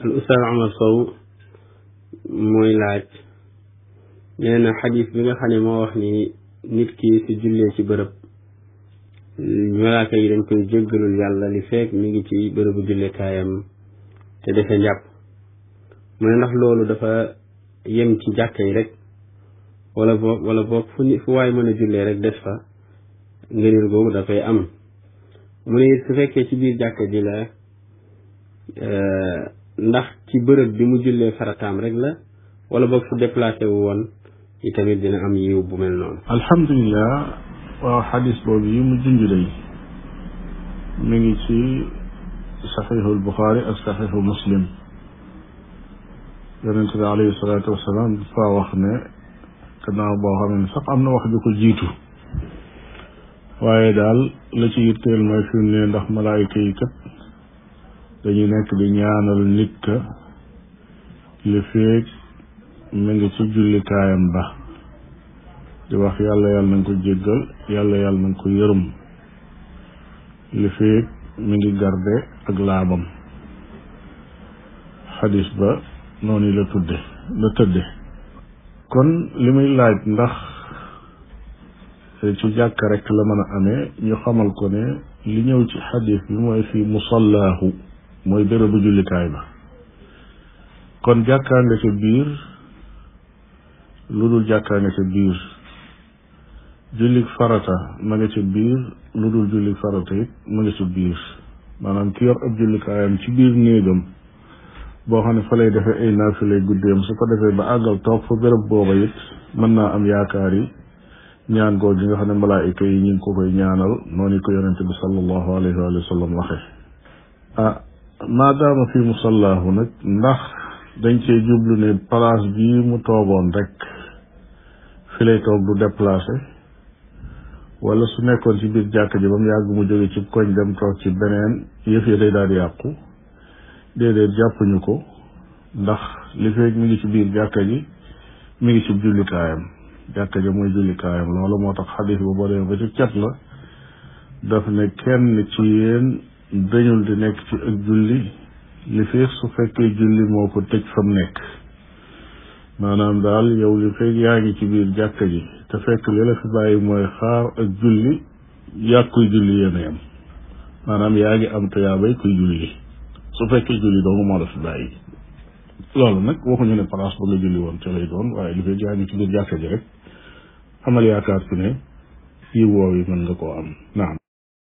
al ustaaz Omar Sow mooy laaj nee na xadis bi nga xam ne moo wax ni nit ki su jullee ci bërëb malaaka yi dañ koy jéggalul yàlla li fekk mi ngi ci bërëbu jullekaayam te defe njàpp mu ne ndax loolu dafa yem ci jàkka yi rek wala boog wala boog fu ni fu waay mën a jullee rek des fa ngëneel googu dafay am mu ne it su fekkee ci biir jàkka ji la ndax ci bërëb bi mu jullee farataam rek la wala boog su déplacé wu woon yi tamit dina am yiw bu mel noonu alhamdulilah waaw xadis boobu yi mu junj day mi ngi ci saxiixul buxaari ak saxiixu muslim yonent bi alayhi salaatu wasalaam dafa wax ne gannaaw boo xam ne sax am na wax ju ko jiitu waaye daal la ci yitteel mooy fi mu ne ndax malaayika yi kat dañu nekk di ñaanal nit ka li feeg mi ngi ci jullikaayam ba di wax yàlla yàlla na nga ko jéggal yàlla yàlla na nga ko yërëm li feeg mi ngi garde ak laabam xadis ba noonu la tudde la tëdde kon li muy laaj ndax ci jàkk rek la mën a amee ñu xamal ko ne li ñëw ci xadis bi mooy fii musallaahu mooy bérébu jullikaay ba kon jàkkaa nga ca biir lu dul jàkkaa nga ca biir jullik farata ma nga ca biir lu dul jullik farata it ma nga ca biir maanaam ki yor ab jullikaayam ci biir néegam boo xam ne fa lay defee ay naafilay guddeem su ko defee ba àggal toog fa béréb booba it mën naa am yaakaar yi ñaan googu gi nga xam ne malaayika yi ñu ngi ko koy ñaanal noonu ko yonente bi sallallahu alayhi wa sallam waxe ah maadaama fi musallaahu nag ndax dañ cee jublu ne place bii mu toogoon rek fi lay toog du déplacé wala su nekkoon ci biir jàkk ji ba mu yàgg mu jóge ci koñ dem toog ci beneen yëf yi day daal di yàqu déedéet jàppuñu ko ndax li feeg mi ngi ci biir jàkka ji mi ngi ci jullikaayam jàkka ji mooy jullikaayam loolu moo tax xadis ba boo demee ba ci cat la daf ne kenn ci yéen dañul di nekk ci ak julli li feeg su fekkee julli moo ko tëj fa mu nekk maanaam daal yow li feeg yaa ngi ci biir jàkka ji te fekk li la fi bàyyi mooy xaar ak julli yàgg kuy julli yéen a yam maanaam yaa ngi am tuyaabay kuy julli su fekkee julli doomu moo la fi bàyyi loolu nag waxuñu ne place ba nga julli woon te lay doon waaye li feeg yaa ngi ci biir jàkka ji rek amal yaakaar ci ne yi woow yi mën nga koo am naam